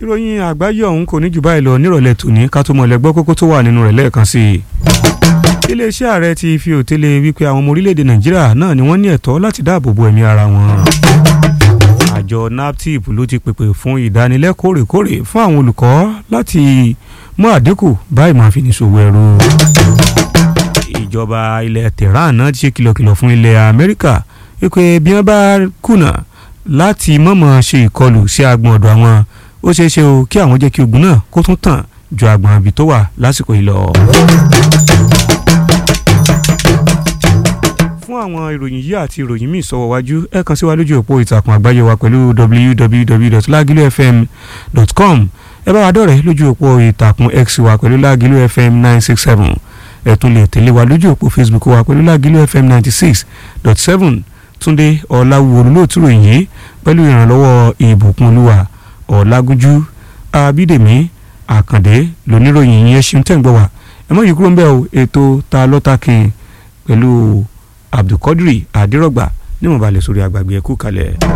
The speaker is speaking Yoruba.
ìròyìn àgbáyé ọ̀hún kò ní jù báyìí lọ nírọ̀lẹ́ tòní ká tó mọ̀ lẹ́gbọ́ kókó tó wà nínú rẹ̀ lẹ́ẹ̀kan sí i. iléeṣẹ́ ààrẹ ti fi òtélé wípé àwọn ọmọ orílẹ̀-èdè nàìjíríà náà ni wọ́n ní ẹ̀tọ́ láti dáàbò bo ẹ̀mí ara wọn. àjọ naptip ló ti pèpè fún ìdánilẹ́kọ̀ọ́ rèkórè fún àwọn olùkọ́ láti mú àdínkù bá ìmọ̀ àfinisòwò ẹ̀rọ. ìjọba ilẹ̀ tehran náà ti ṣe kìlọ̀kìlọ̀ fún ilẹ̀ amẹ́ríkà wípé bí wọ́n bá kùnà láti mọ̀mọ́ ṣe ìkọlù sí agbọ̀n ọ̀dọ̀ àwọn ó ṣeé ṣe o kí àwọn jẹ́ kí ogun náà kó tún tàn ju agbọ̀n àbí tó wà lásìkò yìí lọ. fún àwọn ìròyìn yìí àti ìròyìn míì sọ̀wọ́ wájú ẹ kàn sí wa lójú òpó ìtàkùn àgbáyé wa pẹ̀lú www.lagilufm.com ẹ bá wa dọ̀rẹ́ lójú òpó ìtàkùn x wa pẹ̀lú lagilufm nine six seven ẹ tún lè tẹ̀lé wa lójú òpó facebook wa pẹ̀lú lagilufm ninety six dot seven túndé ọ̀làwùwò olóòtú ròyìn yìí pẹ̀lú ìrànlọ́wọ́ ìbùkún olúwa ọ̀làgúnjú abídèmí àkàndé lóníròyìn yẹn ṣeun tẹ̀ ń gbọ́ wa ẹ mọ̀ yìí kúrò ń bẹ̀ o ètò ta lọ́ta kin pẹ̀lú abdulkadri adírọ̀gbà níwọ̀nba lè sórí àgbàgbé ẹ̀kú kalẹ̀.